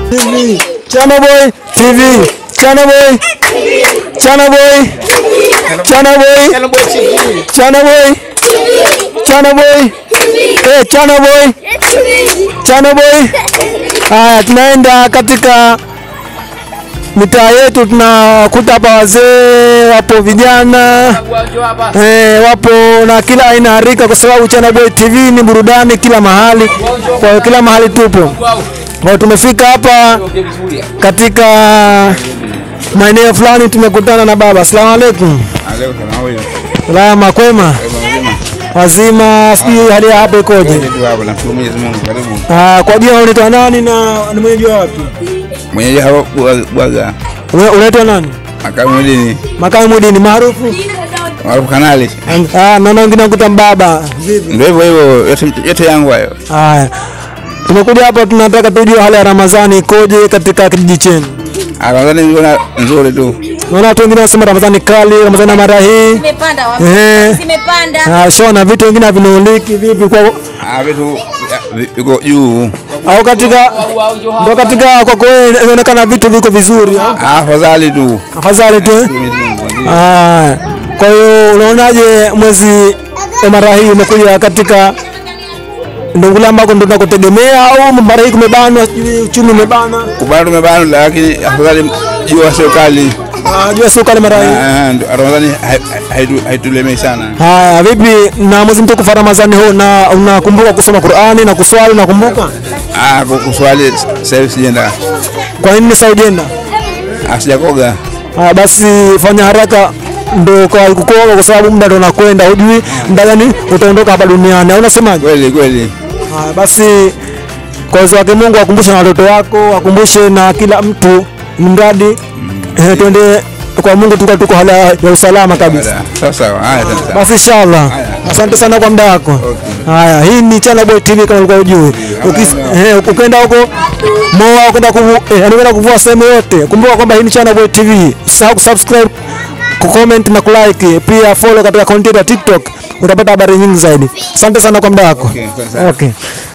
TV. Chana Boy TV. Chana Boy. Chana Boy. Chana Boy. Chana Boy. Chana Boy. Eh, Chana Boy. Chana Boy. Haya, tunaenda katika mitaa yetu, tunakuta hapa wazee, wapo vijana eh, wapo na kila aina ya rika, kwa sababu Chana Boy TV ni burudani kila mahali, kwa hiyo kila mahali tupo. Kwa hiyo tumefika hapa katika maeneo fulani, tumekutana na baba. Asalamu alaikum. Salama, kwema, wazima, sijui hali ya hapa ikoje? Ah, kwa jina unaitwa nani na ni mwenyeji wa wapi? Mwenyeji hapo Bwaga Una- Unaitwa nani? makamu mdini Makamu Mudini maarufu. maarufu kanali, Ah, naona wengine wakuta mbaba. Vipi? ndio hivyo hivyo, yote- yote yangu hayo. Haya, tumekuja hapa, tunataka tujue hali ya Ramadhani ikoje katika kijiji chenu. Ah, Ramadhani niliona nzuri tu, Naona watu wengine wanasema Ramadhani kali, Ramadhani ya mara hii. Zimepanda wapi? Eh. Zimepanda. Ah, shona vitu vingine havinuliki vipi kwa Ah, vitu vi- viko juu. au katika ndo katika kwako wewe inaonekana vitu viko vizuri au? Ah, afadhali tu. afadhali tu eh? Ah, kwa hiyo unaonaje mwezi wa mara hii umekuja katika ndungula ambako ndo tunakutegemea au mara hii kumebanwa, sijui uchumi umebana? Kubana tumebana, lakini afadhali jua sio kali. Ah, jua sio kali mara hii. Ah, ndio, Ramadhani hai- haitu- haitulemei sana. Haya, vipi na mwezi mtukufu wa Ramadhani huu na unakumbuka kusoma Qur'ani na kuswali unakumbuka? Ah, ku- kuswali sasa hivi sijaenda, Kwa nini sasa ujenda? Ah, sijakoga. Ah, basi fanya haraka ndo kwa kukoga kwa sababu muda ndo unakwenda, hujui muda gani utaondoka hapa duniani. Au unasemaje? Kweli kweli. Haya, basi kwa uwezo wake Mungu akumbushe na watoto wako, akumbushe na kila mtu, mradi eh, tuende kwa Mungu tuko tuko hali ya usalama kabisa. Sawa sawa. Haya, asante sana. Basi inshallah. Asante sana kwa muda wako. Haya, hii ni Chana Boy TV kama ulikuwa hujui. Ukis- eh, Ukienda huko Moa ukienda kuvu, eh, yani ukienda kuvua sehemu yote, kumbuka kwamba hii ni Chana Boy TV. Usisahau kusubscribe, kucomment na kulike, pia follow katika akaunti yetu ya TikTok, utapata habari nyingi zaidi. Asante sana kwa muda wako. Okay, asante sana. Okay.